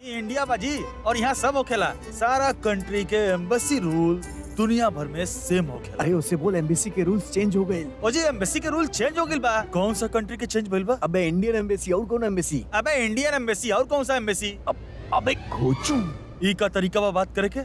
ये इंडिया बाजी और यहाँ सब होखेला सारा कंट्री के एम्बेसी रूल दुनिया भर में सेम होखेला अरे उससे बोल एम्बेसी के रूल्स चेंज हो गए ओ जी एम्बेसी के रूल चेंज हो गइल बा कौन सा कंट्री के चेंज भइल बा अबे इंडियन एम्बेसी और कौन एम्बेसी अबे इंडियन एम्बेसी और कौन सा एम्बेसी अबे खोचू ई का तरीका बा बात करे के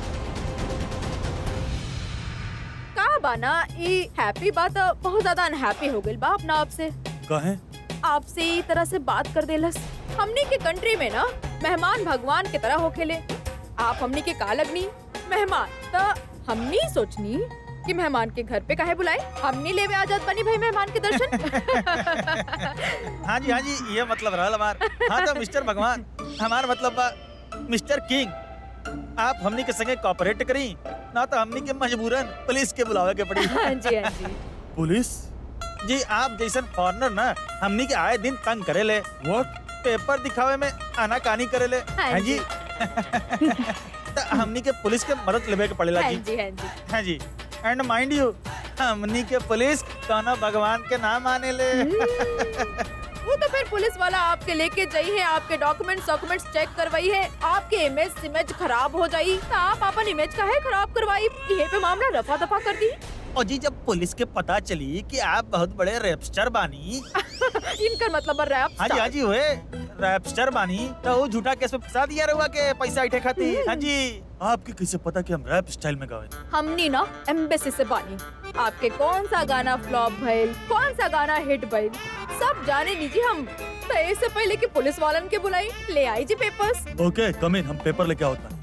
का बाना ई हैप्पी बात बहुत ज्यादा अनहैप्पी हो गइल बा अपना आपसे कहे आपसे ई तरह से बात कर देलस हमनी के कंट्री में ना मेहमान भगवान के तरह होखेले आप हमनी के का लगनी मेहमान तो हमनी सोचनी कि मेहमान के घर पे काहे बुलाए हमनी लेवे आजाद बनी भाई मेहमान के दर्शन हाँ जी हाँ जी ये मतलब रहल हमार हाँ तो मिस्टर भगवान हमार मतलब बा मिस्टर किंग आप हमनी के संगे कॉपरेट करी ना तो हमनी के मजबूरन पुलिस के बुलावे के पड़ी हाँ जी हाँ जी पुलिस जी आप जैसन फॉरनर ना हमनी के आए दिन तंग करे ले वोट पेपर दिखावे में आनाकानी करे ले हाँ हाँ जी तो हमनी के पुलिस के मदद लेवे के पड़ेला हाँ जी जी हाँ जी हाँ जी एंड माइंड यू हमनी के पुलिस कौनो भगवान के नाम आने ले वो तो फिर पुलिस वाला आपके लेके जाई है आपके डॉक्यूमेंट्स डॉक्यूमेंट्स चेक करवाई है आपके इमेज इमेज खराब हो जाई तो आप अपन इमेज का है खराब करवाई ये पे मामला रफा दफा कर दी और जी जब पुलिस के पता चली कि आप बहुत बड़े रैपस्टर बानी इनका मतलब रैप हाँ जी हाँ जी हुए रैपस्टर बानी तो वो झूठा केस में फंसा दिया रहुआ के पैसा इठे खाती हाँ जी आपके कैसे पता कि हम रैप स्टाइल में गावे हमनी ना एम्बेसी से बानी आपके कौन सा गाना फ्लॉप भइल कौन सा गाना हिट भइल सब जाने लीजिए हम तो इससे पहले कि पुलिस वालन के बुलाई ले आई जी पेपर्स ओके कम इन हम पेपर लेके आओ था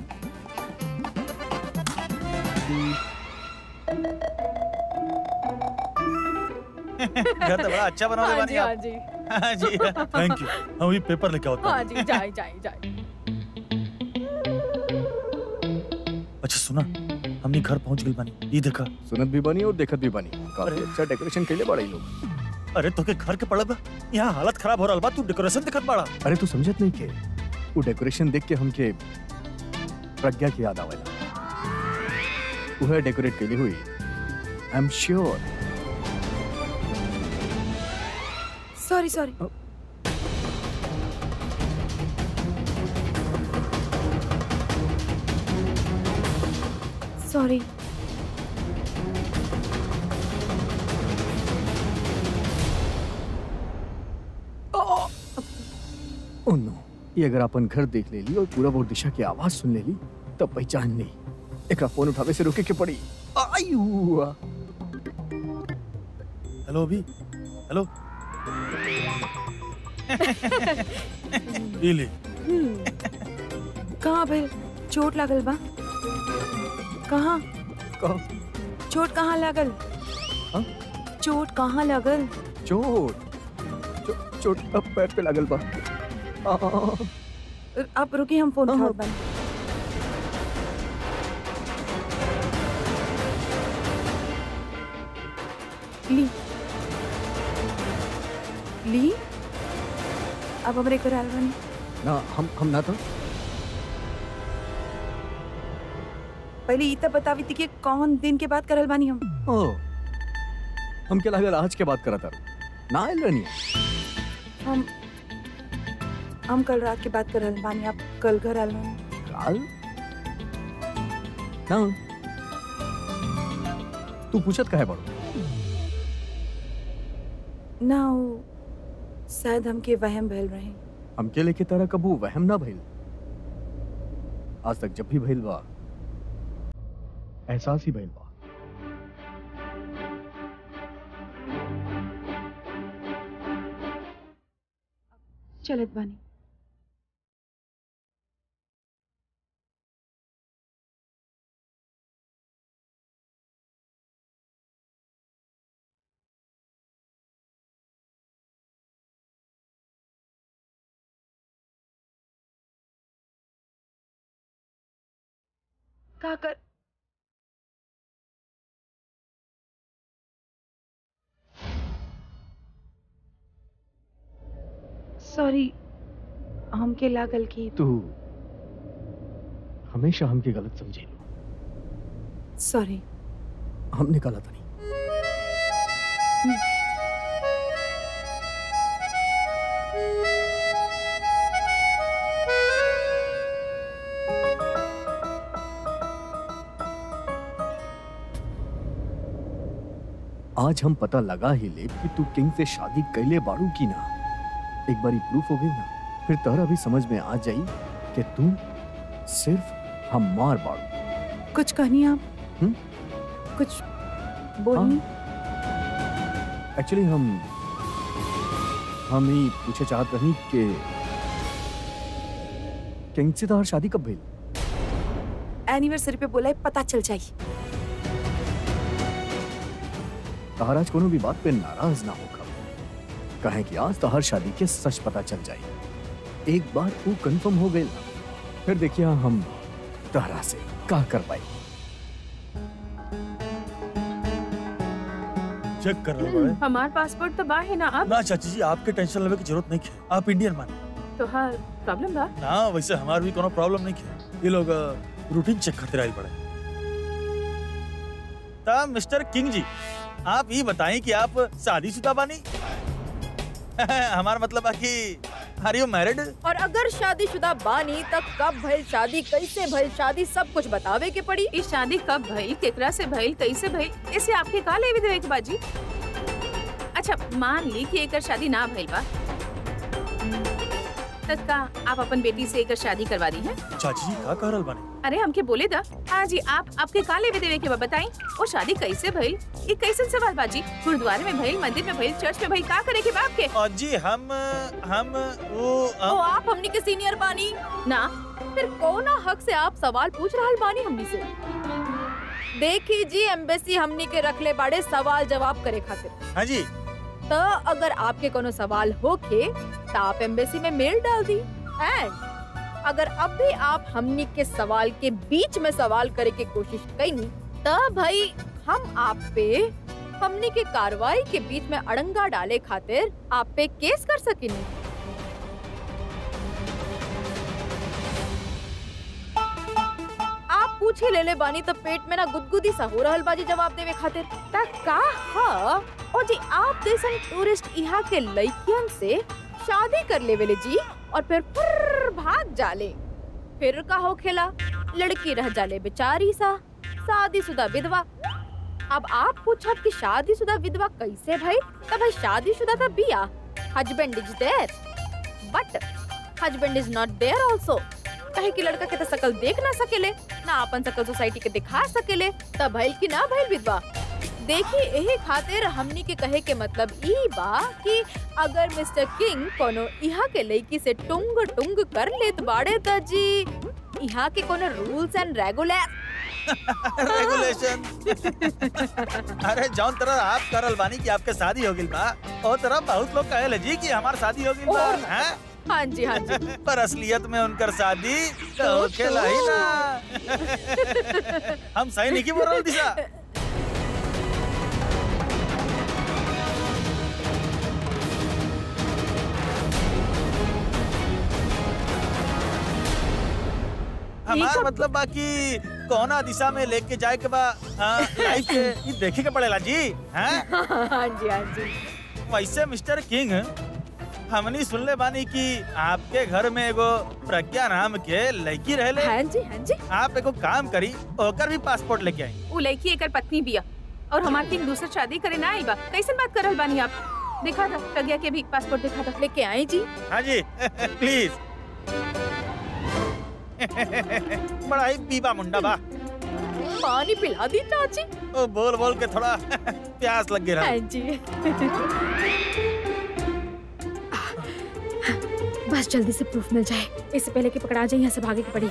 घर तो बड़ा अच्छा बना हाँ बानी जी हाँ आप जी हाँ जी थैंक यू हम भी पेपर लेके आओ हाँ जी जाए जाए जाए अच्छा सुना हमने घर पहुंच गई बानी ये देखा सुनत भी बनी और देखत भी बनी काफी अच्छा डेकोरेशन कैले बड़ा ही लोग अरे तो के घर के पड़ा बा यहाँ हालत खराब हो रहा बा तू डेकोरेशन दिखत बाड़ा अरे तू समझत नहीं के वो डेकोरेशन देख के हमके प्रज्ञा की याद आवेला वह डेकोरेट कैली हुई I am sure sorry sorry sorry oh no ये अगर अपन घर देख ले ली और पूरा वो दिशा की आवाज सुन ले ली तब पहचान नहीं एक फोन उठावे से रोके के पड़ी आयु हेलो अभी हेलो ये ले कहाँ भइल चोट लागल बा कहाँ कहाँ चोट कहाँ लागल हाँ? चोट कहाँ लागल चोट चो- चोट अब पैर पे लागल बा आ, आप रुकी हम फोन हाँ, उठावत बानी ली ली अब हमरे घर आल बानी ना हम हम ना था पहले ई त बतावी थी कि कौन दिन के बाद करल बानी हम ओ हम क्या लागल आज के बात करा था ना आयल रहनी हम हम कल रात के बात करल बानी आप कल घर आल बानी काल ना तू पूछत काहे बड़ो ना वो शायद हमके वहम भइल रहे हमके लेके तारा कबू वहम ना भइल आज तक जब भी भइल बा एहसास ही भइल बा चलत बानी का कर सॉरी हमके लागल कि तू हमेशा हमके गलत समझी सॉरी हमने गलत नहीं आज हम पता लगा ही ले कि तू किंग से शादी कैले बाड़ू की ना एक बारी प्रूफ हो गई ना फिर तहरा भी समझ में आ जाई कि तू सिर्फ हम मार बाड़ू कुछ कहनी आप हम्म? कुछ बोलनी एक्चुअली हम हम ही पूछे चाहत रही कि किंग से तोहर शादी कब भइल एनिवर्सरी पे बोला है पता चल जाई तहर आज कोनो भी बात पे नाराज ना होगा कहे कि आज तहर शादी के सच पता चल जाए एक बार वो कंफर्म हो गई फिर देखिए हम तहरा से का कर पाए चेक कर लो बड़े हमार पासपोर्ट तो बा है ना अब ना चाची जी आपके टेंशन लेवे की जरूरत नहीं है आप इंडियन माने तो हाँ प्रॉब्लम बा ना वैसे हमार भी कोनो प्रॉब्लम नहीं है ये लोग रूटीन चेक खातिर आई पड़े तब मिस्टर किंग जी आप ये बताएं कि आप शादीशुदा बानी हमारा मतलब है कि आर यू मैरिड और अगर शादीशुदा बानी तब कब भइल शादी कैसे भइल शादी सब कुछ बतावे के पड़ी ई शादी कब भइल केकरा से भइल कैसे भइल इसे आपके का लेवे देवे के बाजी अच्छा मान ली कि एकर शादी ना भइल बा तब का आप अपन बेटी से एकर शादी करवा दी है चाची जी का कह रहल बानी अरे हमके बोले दा हाँ जी आप आपके का लेवे देवे के बा बताई वो शादी कैसे भइल ये कैसन सवाल बाजी गुरुद्वारे में भइल मंदिर में भइल चर्च में भइल का करे के बाप के और जी हम हम वो ओ हम, आप हमनी के सीनियर बानी ना फिर कौना हक से आप सवाल पूछ रहल बानी हमनी से देखी जी एम्बेसी हमनी के रखले बाड़े सवाल जवाब करे खातिर हाँ जी तो अगर आपके कोनो सवाल होखे तो आप एम्बेसी में मेल डाल दी एंड अगर अब भी आप हमनी के सवाल के बीच में सवाल करे के कोशिश कईनी तो भाई हम आप पे हमनी के कार्रवाई के बीच में अड़ंगा डाले खातिर आप पे केस कर सकिनी आप पूछे ले ले बानी तो पेट में ना गुदगुदी सा हो रहल बाजी जवाब देवे खातिर ता का हा और जी आप जैसन टूरिस्ट यहाँ के लड़कियन से शादी कर लेवेले जी और फिर फुर्र भाग जाले फिर का हो खेला लड़की रह जाले बेचारी सा शादीशुदा विधवा अब आप पूछब कि शादीशुदा विधवा कैसे भाई तब भाई शादीशुदा तो बिया husband is there but husband is not there also कहे कि लड़का के तो शकल देख ना सकेले ना अपन शकल सोसाइटी के दिखा सकेले तब भइल कि ना भइल विधवा देखी यही खातिर हमनी के कहे के मतलब ई बा कि अगर मिस्टर किंग कोनो यहाँ के लड़की से टुंग टुंग कर लेत बाड़े त जी यहाँ के कोनो रूल्स एंड रेगुलर रेगुलेशन अरे जौन तरह आप करल बानी कि आपके शादी हो गइल बा ओ तरह बहुत लोग कहेले जी कि हमार शादी हो गइल बा और- हैं हाँ जी हाँ जी पर असलियत में उनकर शादी तो होखेला ही ना हम सही नहीं की बोल रहे दिशा हमार मतलब बाकी कौना दिशा में लेके जाए के बा लाइफ के ये देखे के पड़ेला जी हैं हाँ जी हाँ जी वैसे मिस्टर किंग हमनी सुनले बानी कि आपके घर में एगो प्रज्ञा नाम के लड़की रहले हाँ जी हाँ जी आप एगो काम करी ओकर भी पासपोर्ट लेके आई उ लड़की एकर पत्नी बिया और हमार किंग दूसर शादी करे ना आई बा कैसन बात करल बानी आप दिखा था प्रज्ञा के भी पासपोर्ट दिखा था लेके आई जी हाँ जी प्लीज बड़ा ही पीपा मुंडा बा पानी पिला दी चाची ओ बोल बोल के थोड़ा प्यास लग गया हाँ जी बस जल्दी से प्रूफ मिल जाए इससे पहले कि पकड़ा जाए यहाँ से भागे की पड़ी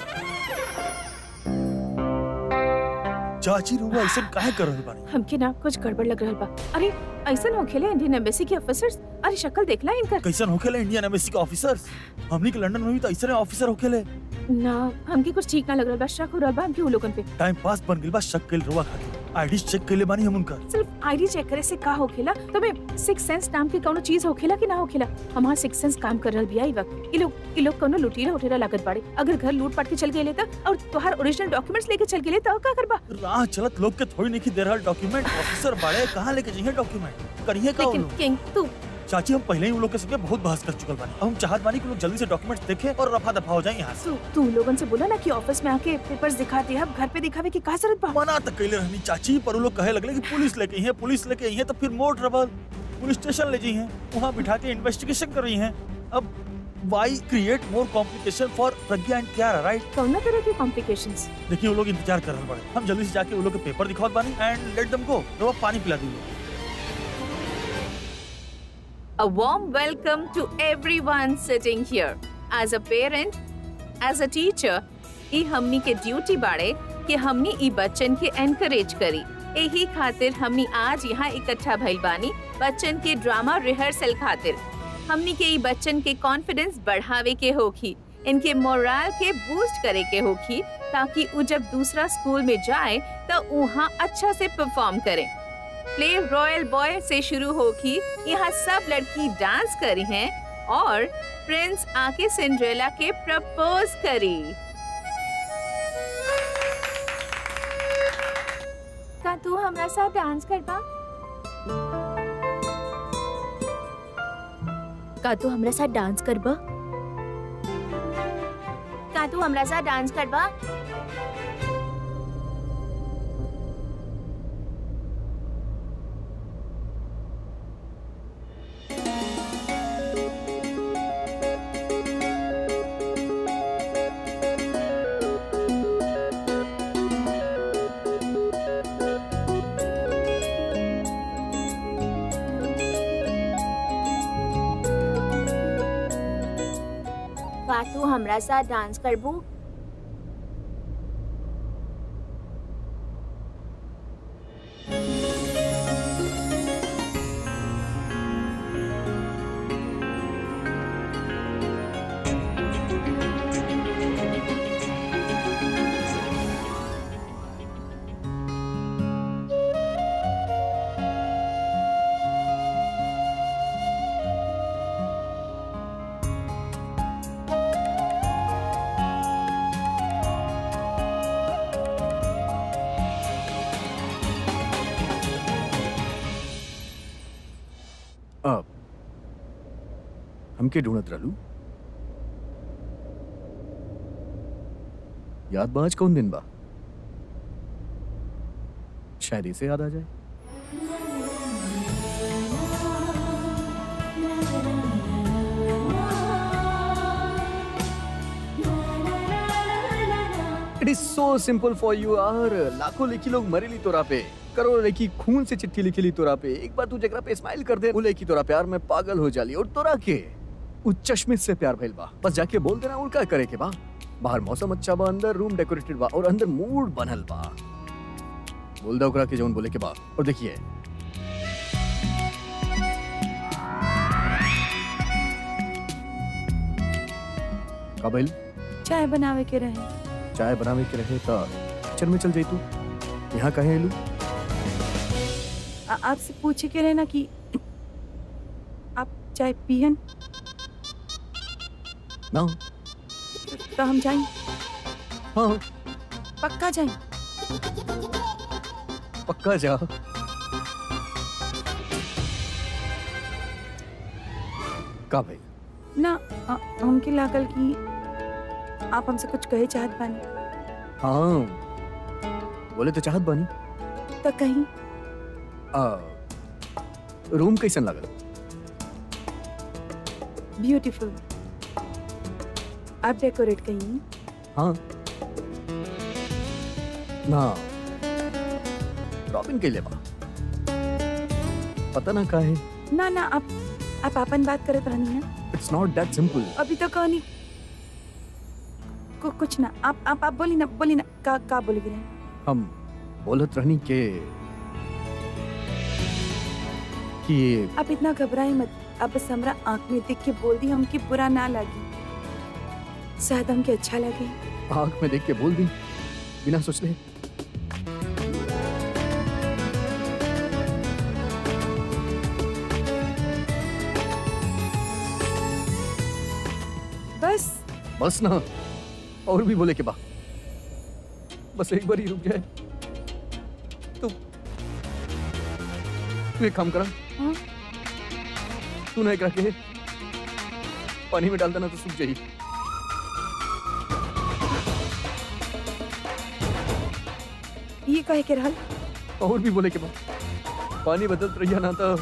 चाची रुआ ऐसे काहे कर रही बानी हमके ना कुछ गड़बड़ लग रहल बा अरे ऐसन होखेले इंडियन एम्बेसी के ऑफिसर्स अरे शक्ल देखला इनकर कैसन होखेले इंडियन एम्बेसी के ऑफिसर्स हमनी के लंदन में भी तो ऐसे ऑफिसर होखेले ना हमके कुछ ठीक ना लग रहल बा शक हो रहल बा हमके उ लोगन पे टाइम पास बन गइल बा शक कइल रुआ खाके आईडी चेक कइले बानी हम उनका सिर्फ आईडी चेक करे से का होखेला तो मैं सिक्स सेंस नाम के कोनो चीज होखेला कि ना होखेला हमार सिक्स सेंस काम कर रहल बिया ई वक्त ई लोग ई लोग कोनो लुटेरा उठेरा लागत बाड़े अगर घर लूट पाट के चल गेले त और तोहार ओरिजिनल डॉक्यूमेंट्स लेके चल गेले त का करबा राह चलत लोग के थोड़ी नहीं की दे रहल डॉक्यूमेंट ऑफिसर बड़े कहाँ लेके जाइए डॉक्यूमेंट करिए का वो लेकिन लोग किंग तू चाची हम पहले ही उन लोग के संगे बहुत बहस कर चुकल बानी अब हम चाहत बानी कि लोग जल्दी से डॉक्यूमेंट्स देखे और रफा दफा हो जाए यहाँ से तू तू लोगन से बोला ना कि ऑफिस में आके पेपर्स दिखा दे अब घर पे दिखावे की का जरूरत बा मना तक कैले रहनी चाची पर वो लोग कहे लगले कि पुलिस लेके आई है पुलिस लेके आई है तो फिर मोर ट्रबल पुलिस स्टेशन ले जी हैं वहाँ बिठा के इन्वेस्टिगेशन कर रही हैं अब why create more complication for Pragya and Kyra right कौना तरह के कॉम्प्लिकेशंस देखिए वो लोग इंतजार कर रहे बड़े हम जल्दी से जाके वो लोग के पेपर दिखावत बानी एंड लेट देम गो तो पानी पिला दीजिए A warm welcome to everyone sitting here. As a parent, as a teacher, ई हमनी के ड्यूटी बाड़े कि हमनी ई बच्चन के एनकरेज करी यही खातिर हमनी आज यहाँ इकट्ठा भइल बानी बच्चन के ड्रामा रिहर्सल खातिर हमनी के ई बच्चन के कॉन्फिडेंस बढ़ावे के होखी इनके मोरल के बूस्ट करे के होखी ताकि उ जब दूसरा स्कूल में जाए तो वहाँ अच्छा से परफॉर्म करें प्ले रॉयल बॉय से शुरू होगी यहाँ सब लड़की डांस करी हैं और प्रिंस आके सिंड्रेला के प्रपोज करी का तू हमरा साथ डांस करबा का तू हमरा साथ डांस करबा का तू हमरा साथ डांस करबा का तू हमरा साथ डांस करबू अब हमके ढूंढत रहलू याद बा आज कौन दिन बा शायद इसे याद आ जाए it is so simple for you यार लाखों लेखी लोग मरेली तोरा पे करोड़ लेखी खून से चिट्ठी लिखी ली तोरा पे एक बार तू जगरा पे स्माइल कर दे वो लेखी तोरा प्यार में पागल हो जाली और तोरा के उ चश्मे से प्यार भइल बा बस जाके बोल देना उनका करे के बा बाहर मौसम अच्छा बा अंदर रूम डेकोरेटेड बा और अंदर मूड बनल बा बोल दो ओकरा के जौन बोले के बा और देखिए का भइल चाय बनावे के रहे चाय बनावे के रहे त किचन में चल जाई तू यहाँ कहे एलू आ- आपसे पूछे के रहे ना कि आप चाय पियन ना तो हम जाएं हाँ पक्का जाएं पक्का जा का भाई ना आ- हमके लागल कि आप हमसे कुछ कहे चाहत बानी हाँ बोले तो चाहत बानी तो कहीं आ, रूम कैसन लागल ब्यूटीफुल आप डेकोरेट कहीं हाँ ना रॉबिन के लिए बा पता ना का है ना ना आप आप अपन बात करत रहनी ना इट्स नॉट दैट सिंपल अभी तो कहनी कु, कुछ ना आप आप आप बोली ना बोली ना का का बोली गिरे हम बोलत रहनी के कि आप इतना घबराए मत आप बस हमरा आंख में देख के बोल दी हमके बुरा ना लगी शायद हमके अच्छा लगे आंख में देख के बोल दी बिना सोचले बस बस ना और भी बोले के बा बस एक बार ही रुक जाए तो तू एक काम करा हाँ? तू ना एकरा के पानी में डाल देना तो सूख जाई ये कहे के रहल और भी बोले के बाद पानी बदलत रहिया ना तो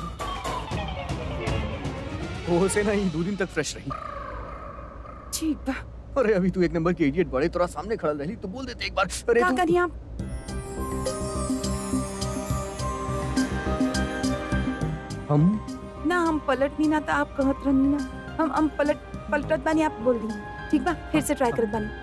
वो से ना ही दो दिन तक फ्रेश रही ठीक बा अरे अभी तू एक नंबर की इडियट बड़े तोरा सामने खड़ा रही तो बोल देते एक बार अरे का तू करी आप हम ना हम पलट नहीं ना तो आप कहत रहनी ना हम हम पलट पलटत बानी आप बोल दी ठीक बा फिर से ट्राई करत बानी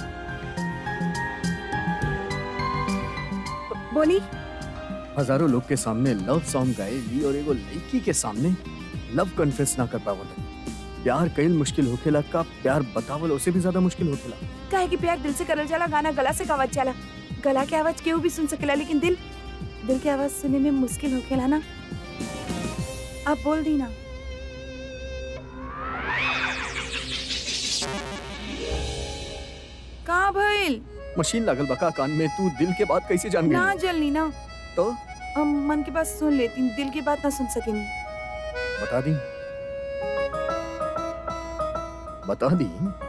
बोली हजारों लोग के सामने लव सॉन्ग गाए ली और एगो लड़की के सामने लव कन्फेस ना कर पावल प्यार कईल मुश्किल होखेला का प्यार बतावल उसे भी ज्यादा मुश्किल होखेला काहे कि प्यार दिल से करल जाला गाना गला से गावत जाला गला के आवाज केहू भी सुन सकेला लेकिन दिल दिल के आवाज सुनने में मुश्किल होखेला ना आप बोल दी ना का भइल मशीन लागल बका कान में तू दिल के बात कैसे जान ना गई जलनी ना तो हम मन की बात सुन लेती दिल की बात ना सुन सकेंगी बता दी बता दी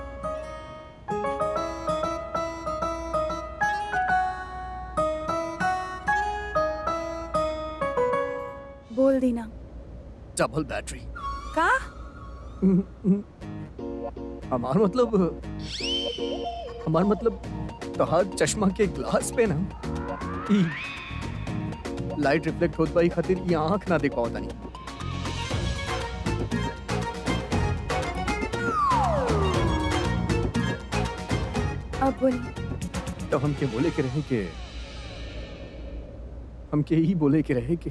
बोल दी ना डबल बैटरी का हमार मतलब हमार मतलब तोहार चश्मा के ग्लास पे ना ई लाइट रिफ्लेक्ट होत बाई खातिर ये आंख ना देख पावता नहीं अब बोली तो हमके बोले के रहे के हमके ही बोले के रहे के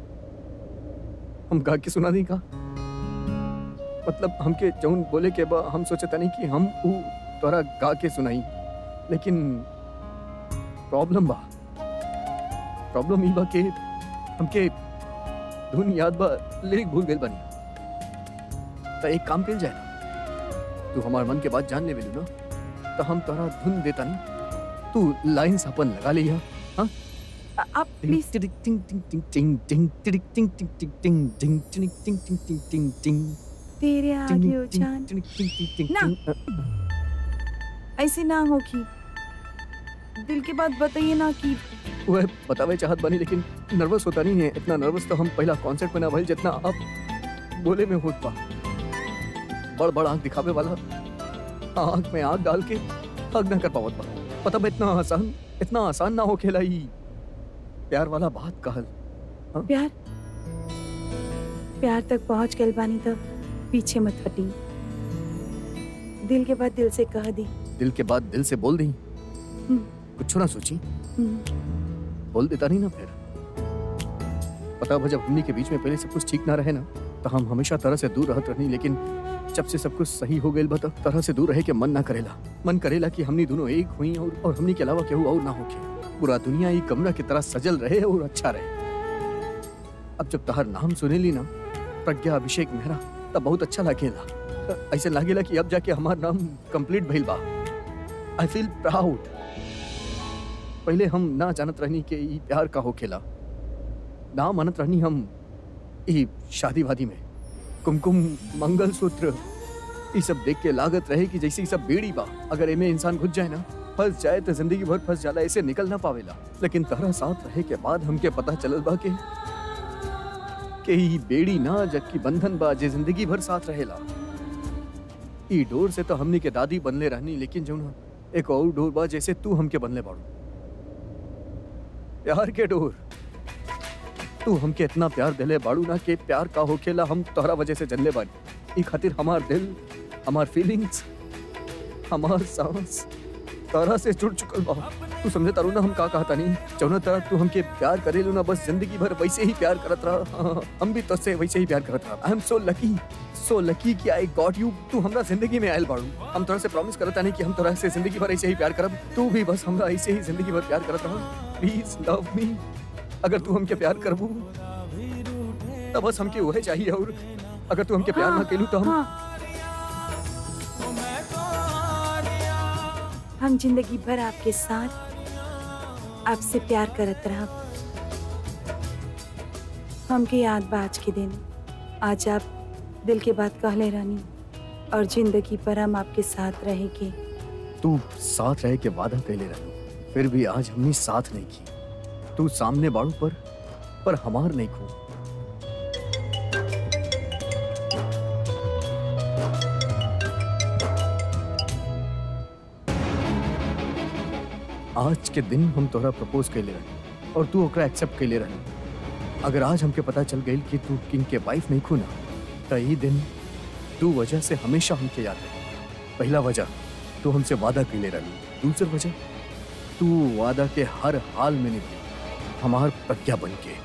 हम गा के सुना दी का मतलब हमके जौन बोले के बा हम सोचता नहीं कि हम ऊ तोरा गा के सुनाई लेकिन प्रॉब्लम बा प्रॉब्लम ई बा के हमके धुन याद बा लिरिक भूल गइल बानी तो एक काम कइल जाए ना तू हमार मन के बात जान ले बेलू ना तो हम तोरा धुन देता नहीं तू लाइंस अपन लगा लिया आ- आप प्लीज तेरे आगे उछान ऐसे ना हो कि दिल की बात बताइए ना कि वह बतावे चाहत बनी लेकिन नर्वस होता नहीं है इतना नर्वस तो हम पहला कॉन्सर्ट में ना भइल जितना अब बोले में होत बा बड़ बड़ आंख दिखावे वाला आंख में आंख डाल के हग ना कर पावत बा पता बा इतना आसान इतना आसान ना हो खेला ही प्यार वाला बात कहल प्यार प्यार तक पहुंच गए बानी तब पीछे मत हटी दिल के बाद दिल से कह दी दिल के बाद दिल से बोल दी हम्म। कुछ ना सोची हम्म, बोल देता नहीं ना फिर पता बा जब हमनी के बीच में पहले सब कुछ ठीक ना रहे ना तो हम हमेशा तरह से दूर रहत रहनी लेकिन जब से सब कुछ सही हो गइल बा तब तरह से दूर रहे के मन ना करेला मन करेला कि हमनी दोनों एक हुई और, और हमनी के अलावा केहू और ना होके पूरा दुनिया एक कमरा की तरह सजल रहे और अच्छा रहे अब जब तहर नाम सुनेली ना प्रज्ञा अभिषेक मेहरा तब बहुत अच्छा लागेला ऐसे लागेला कि अब जाके हमार नाम कंप्लीट भइल बा आई फील प्राउड पहले हम ना जानत रहनी के ई प्यार का होखेला ना मानत रहनी हम ई शादी वादी में कुमकुम मंगलसूत्र ई सब देख के लागत रहे कि जैसे ई सब बेड़ी बा अगर एमे इंसान घुस जाए ना फंस जाए तो जिंदगी भर फंस जाला ऐसे निकल ना पावेला लेकिन तहरा साथ रहे के बाद हमके पता चलल बा के के ई बेड़ी ना जबकि बंधन बा जे जिंदगी भर साथ रहेला ई डोर से तो हमनी के दादी बनले रहनी लेकिन जौन एक और डोर बा जैसे तू हमके बनले बाड़ू प्यार के डोर तू हमके इतना प्यार दिले बाड़ू ना के प्यार का होखेला हम तोहरा वजह से जनले बानी ई खातिर हमार दिल हमार फीलिंग्स हमार सांस तोहरा से जुड़ चुकल बा तू समझे तारू ना हम का कहता नहीं जौना तरह तू हमके प्यार करेलू ना बस जिंदगी भर वैसे ही प्यार करत रहा हाँ, हम भी तुझसे वैसे ही प्यार करत रहा I am so lucky so lucky कि आई गॉट यू तू हमरा जिंदगी में आयल बाड़ू हम तोरा से प्रॉमिस करता नहीं कि हम तोरा से जिंदगी भर ऐसे ही प्यार करब तू भी बस हमरा ऐसे ही जिंदगी भर प्यार करत रहा प्लीज लव मी अगर तू हमके प्यार करबू तब बस हमके वही चाहिए और अगर तू हमके प्यार ना केलू तो हम हाँ हम जिंदगी भर आपके साथ आपसे प्यार करत रहा हमके याद बा आज के दिन आज आप दिल के बात कहले रानी और जिंदगी पर हम आपके साथ रहेंगे तू साथ रह के वादा कैले रही फिर भी आज हमने साथ नहीं की तू सामने बाड़ू पर पर हमार नहीं खो आज के दिन हम तोहरा प्रपोज कैले रही और तू ओकरा एक्सेप्ट कैले रही अगर आज हमके पता चल गई कि तू किंग के वाइफ नहीं खूना तो ई दिन तू वजह से हमेशा हमके याद रही पहला वजह तू हमसे वादा कैले रही दूसरी वजह तू वादा के हर हाल में निभाई हमार प्रज्ञा बन के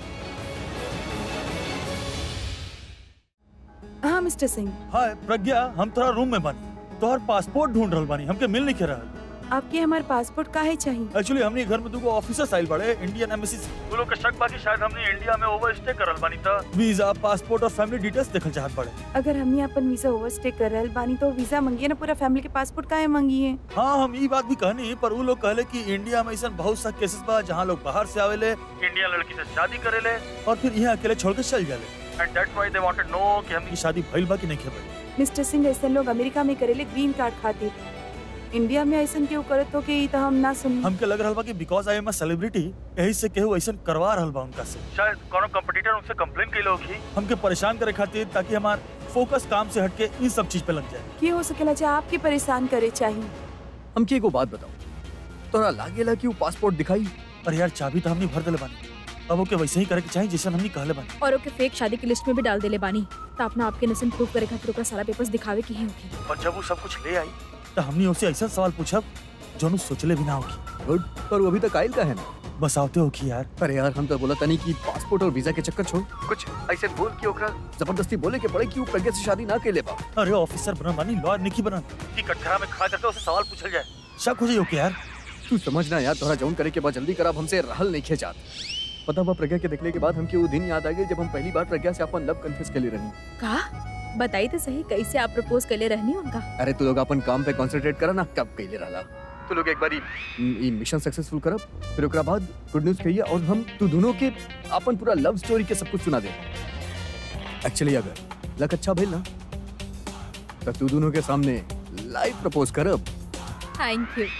हाँ मिस्टर सिंह हाय प्रज्ञा हम तोरा रूम में बानी तोहर पासपोर्ट ढूंढ रहल बानी हमके मिल नहीं के रहल आपके हमारे पासपोर्ट काहे चाहिए एक्चुअली हमने घर में दुगो ऑफिसर्स आइल बड़े इंडियन एम्बेसी से वो लोग के शक बाकी शायद हमने इंडिया में ओवर स्टे करल बानी त वीजा पासपोर्ट और फैमिली डिटेल्स देखल चाहत बड़े अगर हमने अपन वीजा ओवरस्टे कर रहल बानी तो वीजा मंगिए ना पूरा फैमिली के पासपोर्ट काहे मंगिए हाँ हम ये बात भी कहनी पर वो लोग कहले कि इंडिया में ऐसा बहुत सा केसेस बा जहाँ लोग बाहर से आवेले इंडियन लड़की से शादी करेले और फिर यहाँ अकेले छोड़ के चल जाले and that's why they wanted know कि हमनी शादी भइल बा कि नहीं भइल मिस्टर सिंह ऐसे लोग अमेरिका में करेले ग्रीन कार्ड खातिर इंडिया में ऐसा क्यों करत हो कि ई तो हम ना सुन हमके लग रहल बा कि because I am a celebrity यही से केहू ऐसा करवा रहल बा उनका से शायद कोनो कंपटीटर उनसे कंप्लेन कइले होखी हमके परेशान करे खातिर ताकि हमार फोकस काम से हटके इन सब चीज पे लग जाए की हो सकेला जो आपके परेशान करे चाहिए हमके एगो बात बताओ तोरा लागेला कि वो पासपोर्ट दिखाई पर यार चाबी तो हमने भर देले बानी अब ओके वैसे ही करे के चाहिए जैसे हमने कहले बानी और ओके फेक शादी की लिस्ट में भी डाल देले बानी तो अपना आपके नसन प्रूव करे खातिर ओकरा सारा पेपर्स दिखावे की है ओके और जब वो सब कुछ ले आई तो हमने उससे ऐसा सवाल पूछब जो नु सोचले भी ना होगी गुड पर वो अभी तक आयल का है ना बस आवते होगी यार अरे यार हम तो बोला तनी कि पासपोर्ट और वीजा के चक्कर छोड़ कुछ ऐसे बोल कि ओकरा जबरदस्ती बोले के पड़े कि वो प्रज्ञा से शादी ना के ले बा अरे ऑफिसर बना बानी लॉयर निकी बना कि कटघरा में खड़ा करके उसे सवाल पूछल जाए शक हो जाए ओके यार तू समझना यार तोरा जौन करे के बाद जल्दी कर अब हमसे रहल नहीं खेचात पता बा प्रज्ञा के देखने के बाद हमके वो दिन याद आ गई जब हम पहली बार प्रज्ञा से अपन लव कन्फेस के लिए रही का बताई तो सही कैसे आप प्रपोज कर ले रहनी उनका अरे तू लोग अपन काम पे कंसंट्रेट करा ना कब कैले रहला तू लोग एक बारी ई मिशन सक्सेसफुल करब फिर ओकरा बाद गुड न्यूज कहिए और हम तू दोनों के अपन पूरा लव स्टोरी के सब कुछ सुना दे एक्चुअली अगर लक अच्छा भेल ना तो तू दोनों के सामने लाइव प्रपोज करब थैंक यू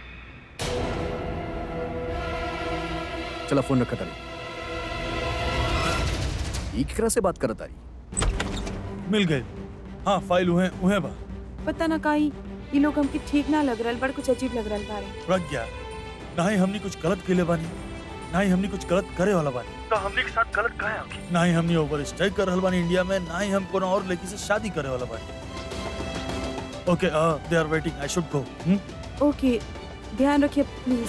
चला फोन रखा तारी ई केकरा से बात करत तारी मिल गए हाँ फाइल उहे उहे बा पता ना काई ये लोग हमके ठीक ना लग रहल बड़ कुछ अजीब लग रहल बारे प्रज्ञा ना ही हमने कुछ गलत केले बानी ना ही हमने कुछ गलत करे वाला बानी तो हमने के साथ गलत काहे होगी ना ही हमने ओवर स्टे कर रहल बानी इंडिया में ना ही हम कोनो और लड़की से शादी करे वाला बानी ओके they are waiting I should go okay ध्यान रखिए प्लीज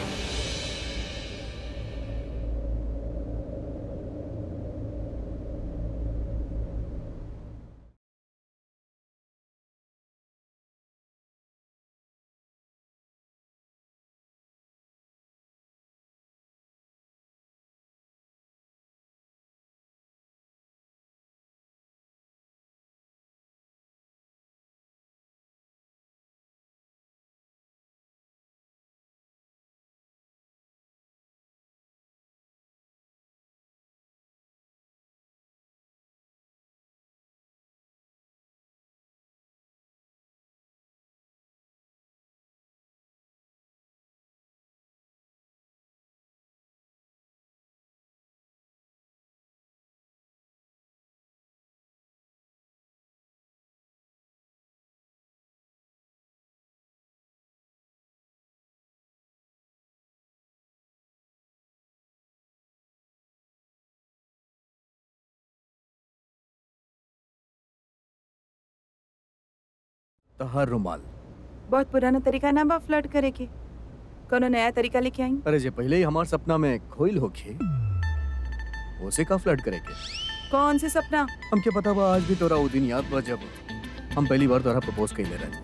तहार रुमाल बहुत पुराना तरीका ना बा फ्लर्ट करे के कोनो नया तरीका लेके आई अरे जे पहले ही हमार सपना में खोइल होखे उसे का फ्लर्ट करे के कौन से सपना हमके पता बा आज भी तोरा वो दिन याद बा जब हम पहली बार तोरा प्रपोज कइले रहे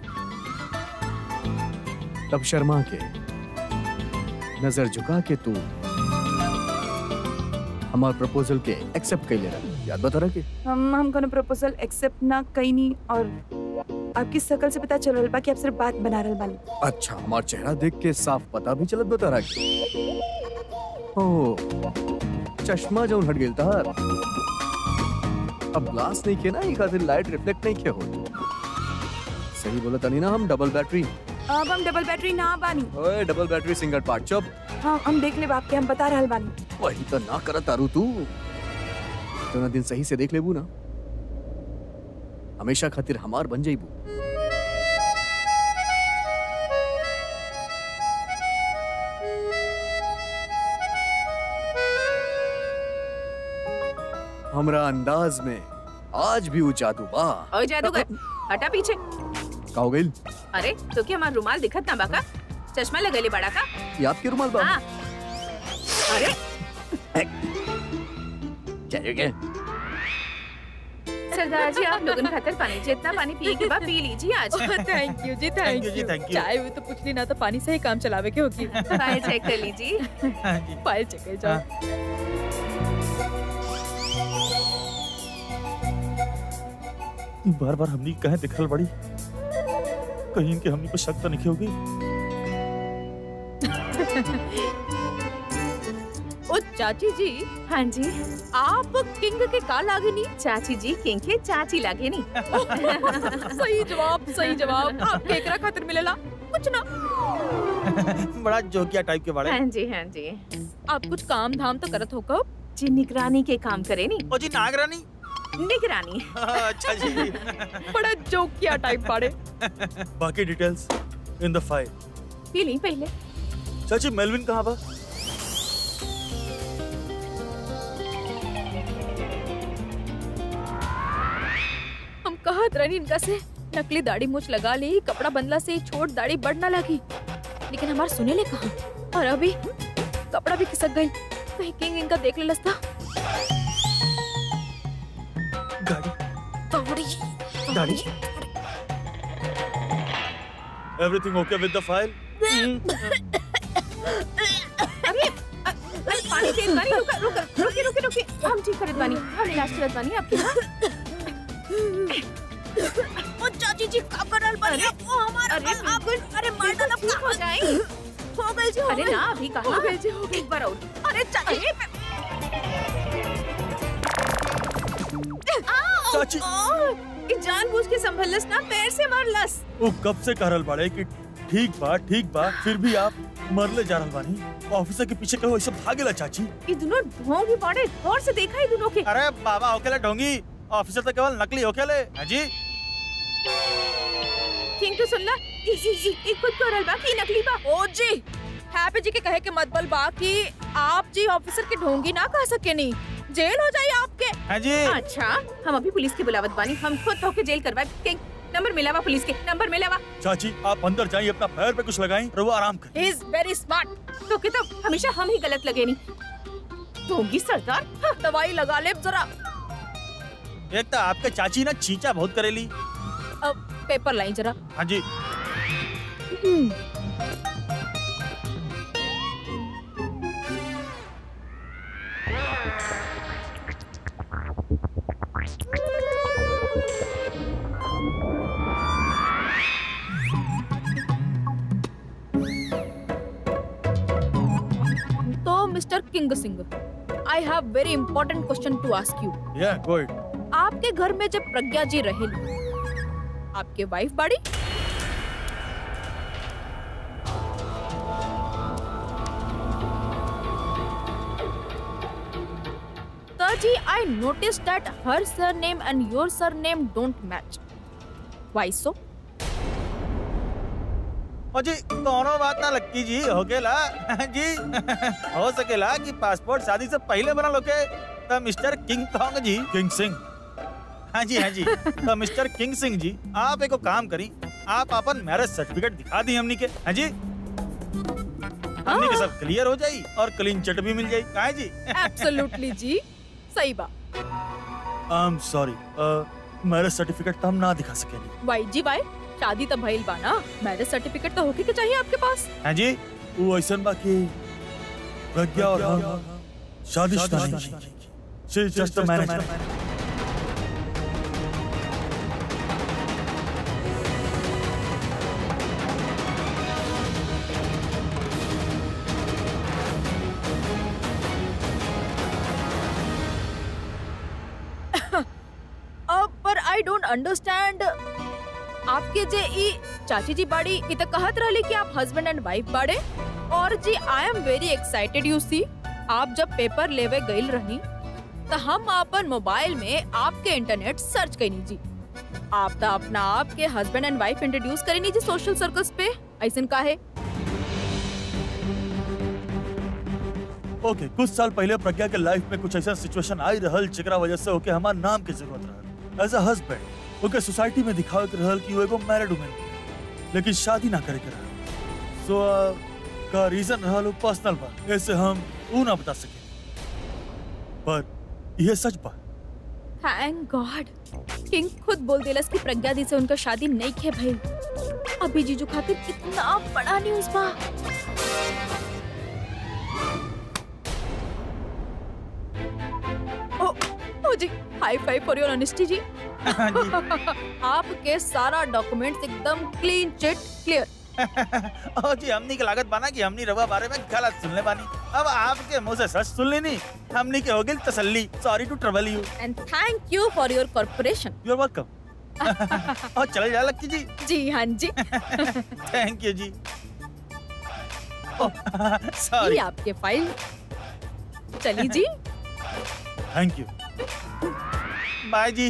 तब शर्मा के नजर झुका के तू हमार प्रपोजल के एक्सेप्ट कइले रहे याद बा तोरा के हम हम कोनो प्रपोजल एक्सेप्ट ना कईनी और आपकी शकल से पता चल रहल बा कि आप सिर्फ बात बना रहल बानी अच्छा हमार चेहरा देख के साफ पता भी चलत बा तोरा के ओ चश्मा जौन हट गेल तार अब ग्लास नहीं खे ना ई खातिर लाइट रिफ्लेक्ट नहीं खे हो सही बोला तनी ना हम डबल बैटरी अब हम डबल बैटरी ना बानी ओए डबल बैटरी सिंगल पार्ट चुप हाँ हम देख ले बाप के हम बता रहल बानी वही तो ना करत तारू तू तो ना दिन सही से देख लेबू ना हमेशा खातिर हमार बन जाइबू हमरा अंदाज में आज भी वो जादू बा और जादूगर हटा पीछे का हो गइल अरे तो क्या हमारा रुमाल दिखत ना बाका चश्मा लगेले बड़ा का ये आपके रुमाल बा हाँ अरे चलिए क्या सरदार जी आप लोगन खातिर पानी जितना पानी पिए के बाद पी लीजिए आज थैंक यू जी Thank थैंक you जी, यू thank you. चाय वो तो कुछ नहीं ना तो पानी से ही काम चलावे के होगी फाइल चेक कर लीजिए हाँ जी फाइल चेक कर जाओ बार बार हमनी कहे दिखल बड़ी कहीं इनके हमनी पे शक तो नहीं होगी ओ चाची जी हाँ जी आप किंग के का लागे नहीं चाची जी किंग के चाची लागे नी सही जवाब सही जवाब आप केकरा खातिर मिलेला कुछ ना बड़ा जोकिया टाइप के बारे हाँ जी हाँ जी आप कुछ काम धाम तो करत हो कब जी निगरानी के काम करे नी ओ जी नागरानी निगरानी अच्छा जी बड़ा जोकिया टाइप बाड़े बाकी डिटेल्स इन द फाइल पी ली पहले चाची मेलविन कहाँ बा हम कहत रहनी इनका से नकली दाढ़ी मूछ लगा ली कपड़ा बंदला से छोट दाढ़ी बढ़ ना लगी लेकिन हमार सुने ले कहा और अभी कपड़ा भी खिसक गई कहीं किंग इनका देख ले लसता गाड़ी दौड़ी गाड़ी एवरीथिंग ओके विद द फाइल अरे अ- अरे पानी तेज बानी रुका रुका रुके रुके रुके हम ठीक करत बानी हम इलाज करत बानी आपके हाँ ओ चाची जी का करल अरे अरे अरे मार डाला ठीक हो जाए हो गई जी अरे ना अभी कहा हो गई जी हो एक बार और अरे चाची चाची ई जानबूझ के संभलस ना पैर से मारलस वो कब से कहल बाड़े कि ठीक बा ठीक बा फिर भी आप मरले जा रहल बानी ऑफिसर के पीछे कहो ऐसे भागेला चाची ई दोनों ढोंगी पड़े गौर से देखा ही दोनों के अरे बाबा होकेले ढोंगी ऑफिसर तो केवल नकली होकेले हाँ जी किंग तो सुनला ई ई ई ई खुद को रल बा की नकली बा ओ जी हैप्पी जी के कहे के मतबल बा कि आप जी ऑफिसर के ढोंगी ना कह सके नहीं जेल हो जाए आपके हाँ जी अच्छा हम अभी पुलिस के बुलावत बानी हम खुद होके जेल करवा किंग नंबर मिलावा पुलिस के नंबर मिलावा चाची आप अंदर जाइए अपना पैर पे कुछ लगाई और वो आराम कर ही इज वेरी स्मार्ट तो के तो हमेशा हम ही गलत लगे नहीं ढोंगी सरदार हाँ, दवाई लगा ले जरा एक तो आपके चाची ना चीचा बहुत करेली अब पेपर लाई जरा हाँ जी तो mister king Singh I have very important question to ask you या गुड आपके घर में जब प्रज्ञा जी रहेली आपके वाइफ बाड़ी तो जी I notice that her surname and your surname don't match why so और जी दोनों बात ना लगती जी हो गेला हाँ जी हो सकेला कि पासपोर्ट शादी से पहले बना लोके तो मिस्टर किंग कहोगे जी किंग सिंह हाँ जी हाँ जी तो मिस्टर किंग सिंह जी आप एको काम करी आप अपन मैरिज सर्टिफिकेट दिखा दी हमनी के हाँ जी हमनी के सब क्लियर हो जाई और क्लीन चिट भी मिल जाई काहे जी एब्सोल्युटली जी सही बात I am sorry marriage certificate तो हम ना दिखा सकेनी वाई जी वाई शादी तो भइल बा ना मैरिज सर्टिफिकेट तो होके के चाहिए आपके पास हाँ जी वो ऐसा बाकी प्रज्ञा और हम शादीशुदा नहीं she is just a manager understand आपके जे ई चाची जी बाड़ी ई त कहत रहली कि आप हस्बैंड एंड वाइफ बाड़े और जी I am very excited you see आप जब पेपर लेवे गइल रही त हम अपन मोबाइल में आपके इंटरनेट सर्च कईनी जी आप त अपना आप के हस्बैंड एंड वाइफ इंट्रोड्यूस करेनी जी सोशल सर्कल्स पे ऐसन काहे ओके कुछ साल पहले प्रज्ञा के लाइफ में कुछ ऐसा सिचुएशन आई रहल जेकरा वजह से ओके हमार नाम की जरूरत रहल as a husband okay society में दिखावे के रहल कि वो एगो मैरिड वुमन लेकिन शादी ना करे के रहल सो का रीजन रहल वो पर्सनल बा ऐसे हम ऊ ना बता सके पर यह सच बा थैंक गॉड किंग खुद बोल देलस कि प्रज्ञा दी से उनका शादी नहीं खे भइल अभी जीजू खातिर कितना बड़ा न्यूज़ बा ओ ओ जी high five for your honesty जी हाँ जी आपके सारा डॉक्यूमेंट्स एकदम क्लीन चिट क्लियर ओ जी हमनी के लागत बाना कि हमनी रवा बारे में गलत सुनले बानी अब आपके मुंह से सच सुन लेनी हमनी के हो गई तसल्ली sorry to trouble you and thank you for your corporation you are welcome और चले जा लक्की जी जी हाँ जी थैंक यू जी ये सॉरी आपके फाइल चली जी थैंक यू बाय जी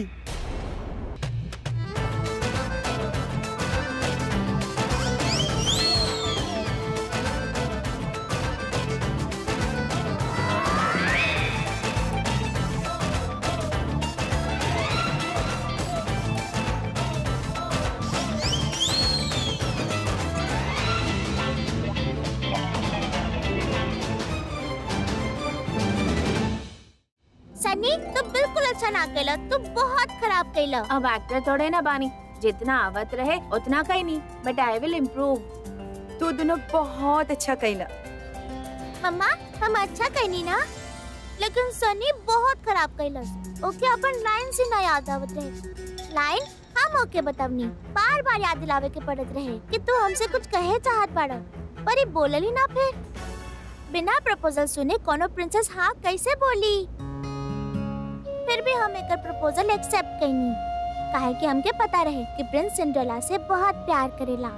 सनी तू बिल्कुल अच्छा ना कैला तू बहुत खराब कैला अब एक्टर थोड़े ना बानी जितना आवत रहे उतना कहीं नहीं बट आई विल इम्प्रूव तू दोनों बहुत अच्छा कैला मम्मा हम अच्छा कहनी ना लेकिन सनी बहुत खराब कैलस ओके अपन लाइन से ना याद आवत रहे लाइन हम ओके बतावनी बार बार याद दिलावे के पड़त रहे कि तू हमसे कुछ कहे चाहत बाड़ा पर ये बोलल ही ना फिर बिना प्रपोजल सुने कोनो प्रिंसेस हाँ कैसे बोली फिर भी हम एक प्रपोजल एक्सेप्ट कैनी काहे कि हमके पता रहे कि प्रिंस सिंड्रेला से बहुत प्यार करेला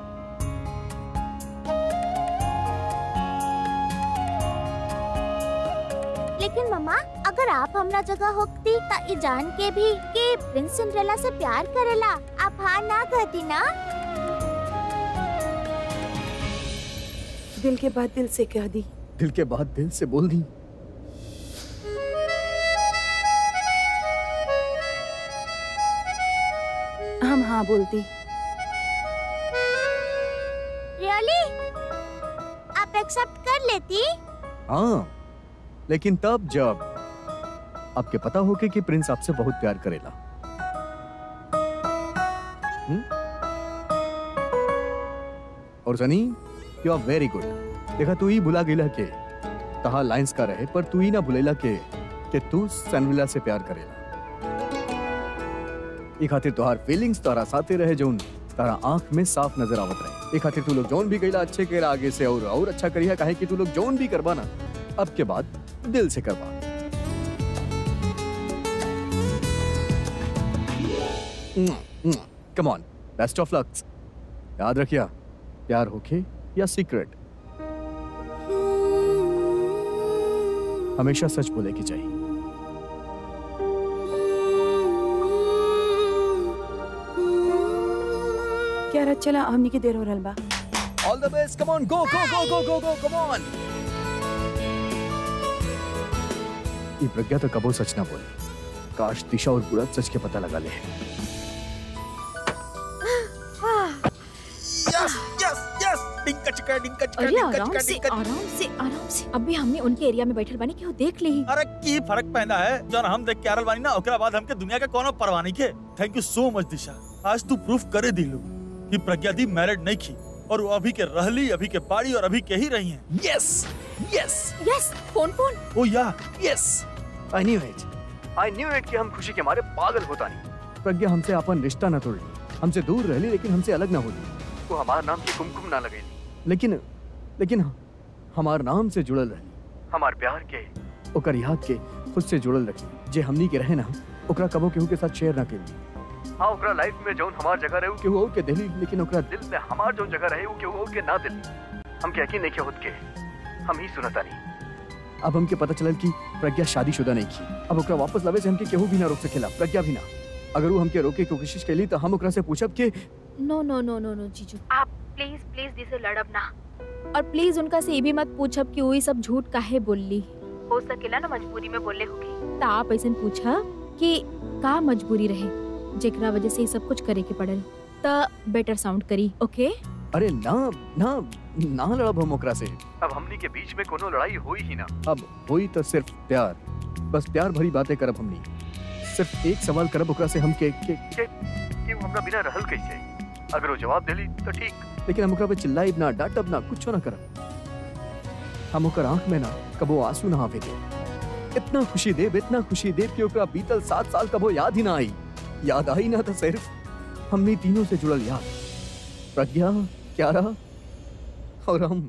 लेकिन मम्मा अगर आप हमरा जगह होती त ई जान के भी कि प्रिंस सिंड्रेला से प्यार करेला आप हाँ ना कहती ना दिल के बाद दिल से कह दी दिल के बाद दिल से बोल दी हम हाँ बोलती रियली आप एक्सेप्ट कर लेती हाँ लेकिन तब जब आपके पता होके कि प्रिंस आपसे बहुत प्यार करेला हम्म? और Sunny you are very good देखा तू ही भुला गेला के तहा लाइंस का रहे पर तू ही ना भुलेला के कि तू सनविला से प्यार करेला ई खातिर तोहार फीलिंग्स तोहरा साथे रहे जौन तारा आंख में साफ नजर आवत रहे ई खातिर तू लोग जौन भी गईला अच्छे केला आगे से और और अच्छा करिया काहे कि तू लोग जौन भी करबा ना अब के बाद दिल से करवा come on best of lucks याद रखिया प्यार होके या सीक्रेट हमेशा सच बोले की चाहिए क्या रात चला हमनी की देर हो रहल बा all the best come on go go go go go go come on ये प्रज्ञा तो कबो सच ना बोले काश दिशा और बुरा सच के पता लगा ले यस यस यस डिंका चिका डिंका चिका अरे डिंका आराम चिका से डिंका आराम से आराम से अभी हमने उनके एरिया में बैठल बानी केहू देख ली अरे की फर्क पैदा है जौन हम देख के आरल बानी ना ओकरा बाद हमके दुनिया के कोनो परवाह नहीं के थैंक यू सो मच दिशा आज तू प्रूफ करे दिलू कि प्रज्ञा दी मैरिड नहीं की और वो अभी के रहली अभी के बाड़ी और अभी के ही रही हैं yes yes yes phone phone oh yeah yes I knew it I knew it कि हम खुशी के मारे पागल होता नहीं प्रज्ञा हमसे अपन रिश्ता न तोड़ी हमसे दूर रहली लेकिन हमसे अलग ना होली वो हमार नाम की कुमकुम ना लगेली लेकिन लेकिन हमार नाम से जुड़ल रही हमार प्यार के ओकर याद के खुद से जुड़ल रखी जे हमनी के रहे ना ओकरा कबो केहू के साथ शेयर ना केली हाँ ओकरा लाइफ में जौन हमार जगह रहे केहू और के दिली लेकिन ओकरा दिल में हमार जौन जगह रहे केहू और के ना दिली हम के यकीन नहीं के होत के हम ही सुनता नहीं अब हमके पता चलल कि प्रज्ञा शादीशुदा नहीं की अब ओकरा वापस लावे से हमके केहू भी ना रोक सकेला प्रज्ञा भी ना अगर वो हमके रोके की कोशिश कैली तो हम ओकरा से पूछब कि नो नो नो नो नो जीजू आप प्लीज प्लीज दिसे लड़ब ना और प्लीज उनका से ये भी मत पूछब कि वही सब झूठ काहे बोलली हो सकेला ना मजबूरी में बोले होगी त आप ऐसा पूछा कि का मजबूरी रहे जेकरा वजह से ये सब कुछ करे के पड़ल त बेटर साउंड करी ओके अरे ना ना ना लड़ब हम ओकरा से अब हमनी के बीच में कोनो लड़ाई होई ही ना अब होई तो सिर्फ प्यार बस प्यार भरी बातें करब हमनी सिर्फ एक सवाल करब ओकरा से हम के के के कि वो हमरा बिना रहल कैसे अगर वो जवाब देली तो ठीक लेकिन हम ओकरा पे चिल्लाइब ना डांटब ना कुछ ना करब हम ओकर आंख में ना कबो आंसू ना आवे दे इतना खुशी देब इतना खुशी देब कि ओकरा बीतल सात साल कबो याद ही ना आई याद आई ना तो सिर्फ हमनी तीनों से जुड़ल याद प्रज्ञा क्यारा और हम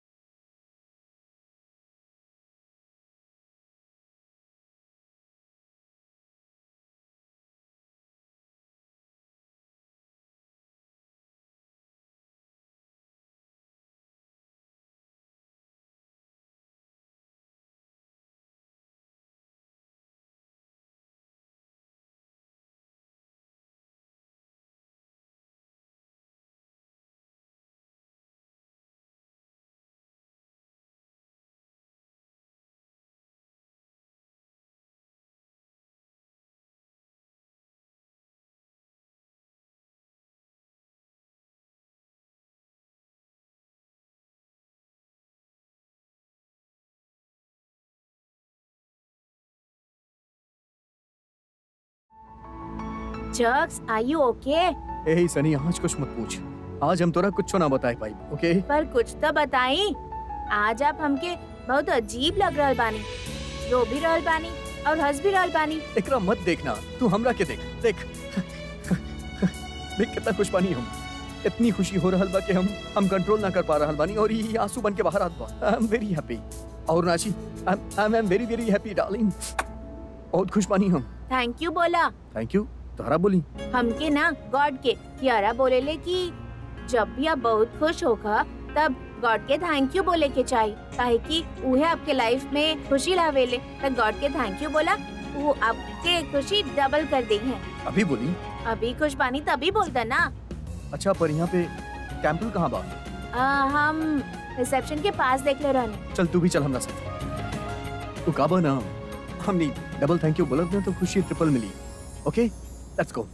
जक्स आर यू ओके ए सनी आज कुछ मत पूछ आज हम तोरा कुछ ना बताए पाई ओके पर कुछ तो बताई आज आप हमके बहुत अजीब लग रहल बानी रो भी रहल बानी और हंस भी रहल बानी एकरा मत देखना तू हमरा के देख देख देख कितना खुश बानी हम इतनी खुशी हो रहल बा कि हम हम कंट्रोल ना कर पा रहल बानी और ये आंसू बन के बाहर आत बा आई एम वेरी हैप्पी और नाची I am very very happy darling बहुत खुश बानी हम थैंक यू बोला थैंक यू तोहरा बोली हमके ना गॉड के कियारा बोलेले कि जब भी आप बहुत खुश होगा तब गॉड के थैंक यू बोले के चाहिए काहे कि उहे आपके लाइफ में खुशी लावेले तो गॉड के थैंक यू बोला वो आपके खुशी डबल कर दी है अभी बोली अभी खुश बानी तभी बोलता ना अच्छा पर यहाँ पे कैंपल कहाँ बा आ, हम रिसेप्शन के पास देख ले रहने चल तू भी चल हमरा साथ तू काबा ना हमने डबल थैंक यू बोलत ना तो खुशी ट्रिपल मिली ओके लेट्स गो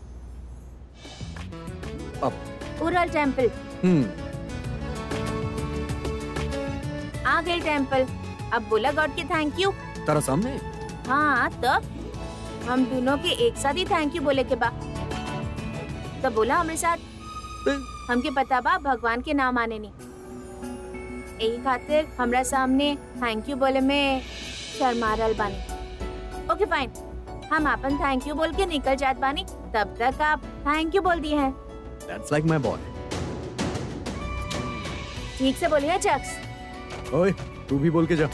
उरल टेम्पल हम्म आ गए टेम्पल अब बोला गॉड के थैंक यू तारा सामने हाँ तब हम दोनों के एक साथ ही थैंक यू बोले के बा तब बोला हमारे साथ हमके पता बा भगवान के नाम आने नहीं यही खातिर हमरा सामने थैंक यू बोले में शर्मारल बानी ओके फाइन हम अपन थैंक यू बोल के निकल जात बानी तब तक आप थैंक यू बोल दिए हैं दैट्स लाइक माय बॉय ठीक से बोलिए चक्स ओए तू भी बोल के जा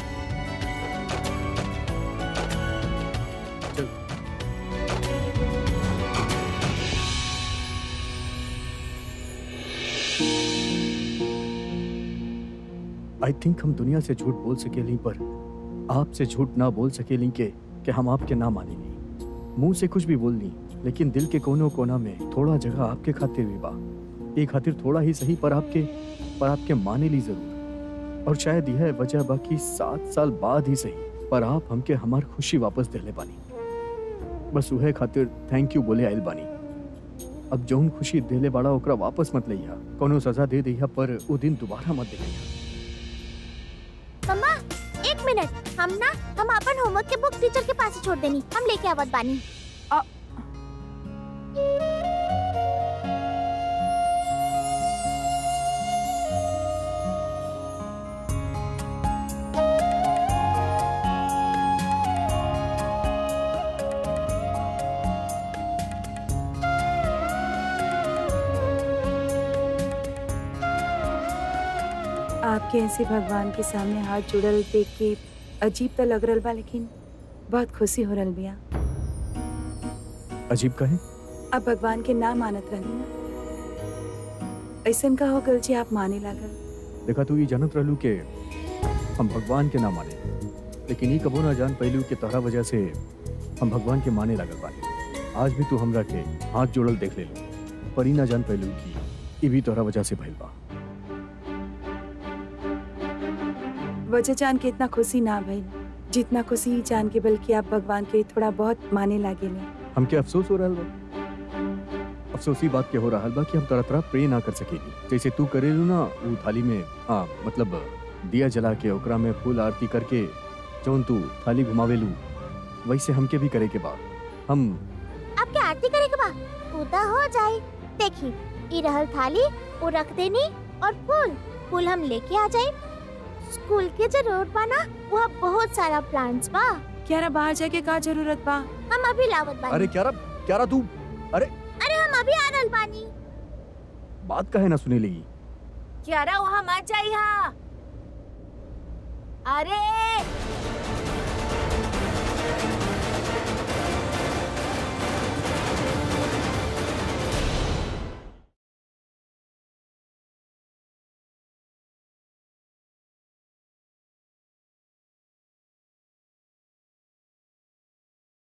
चल आई थिंक हम दुनिया से झूठ बोल सकेली पर आपसे झूठ ना बोल सकेली के कि हम आपके ना मानेली मुंह से कुछ भी बोलनी लेकिन दिल के कोनों कोना में थोड़ा जगह आपके खातिर भी बा एक खातिर थोड़ा ही सही पर आपके पर आपके माने ली जरूर और शायद यह वजह बाकी सात साल बाद ही सही पर आप हमके हमार खुशी वापस दिले बानी बस उहे खातिर थैंक यू बोले आइल बानी अब जौन खुशी दिले बाड़ा ओकरा वापस मत लइहा कोनो सजा दे दिया पर वो दिन दोबारा मत दिलैया मम्मा एक मिनट हम ना हम अपन होमवर्क के बुक टीचर के पास ही छोड़ देनी हम लेके आवत बानी आपके ऐसे भगवान के सामने हाथ जुड़ल देख के अजीब तो लग रहा बा लेकिन बहुत खुशी हो रहा बिया अजीब कहे आप भगवान के ना मानत रहनी ना ऐसन का हो गल जी आप माने लागल देखा तू ये जानत रहलू के हम भगवान के ना माने लेकिन ये कबो ना जान पैलू के तोहरा वजह से हम भगवान के माने लागल बानी आज भी तू हमरा के हाथ जोड़ल देख ले पर ई ना जान पैलू की ई भी तोहरा वजह से भइल बा वजह जान के इतना खुशी ना भइल जितना खुशी ई जान के बल्कि आप भगवान के थोड़ा बहुत माने लागे ले हमके अफसोस हो रहल बा अफसोस ई बात के हो रहल बा कि हम तरह तरह प्रे ना कर सकेली जैसे तू करेलू ना वो थाली में हाँ मतलब दिया जला के ओकरा में फूल आरती करके जौन तू थाली घुमावेलू वैसे हमके भी करे के बा हम आपके आरती करे के बा पूजा हो जाए देखी ई रहल थाली वो रख देनी और फूल फूल हम लेके आ जाए स्कूल के जो रोड बा ना वहाँ बहुत सारा प्लांट्स बा क्यारा बाहर जाके का जरूरत बा हम अभी लावत बानी अरे क्यारा क्यारा तू अरे हम अभी आ रहल बानी बात काहे ना सुने लगी क्यारा वहाँ मत जाइहा अरे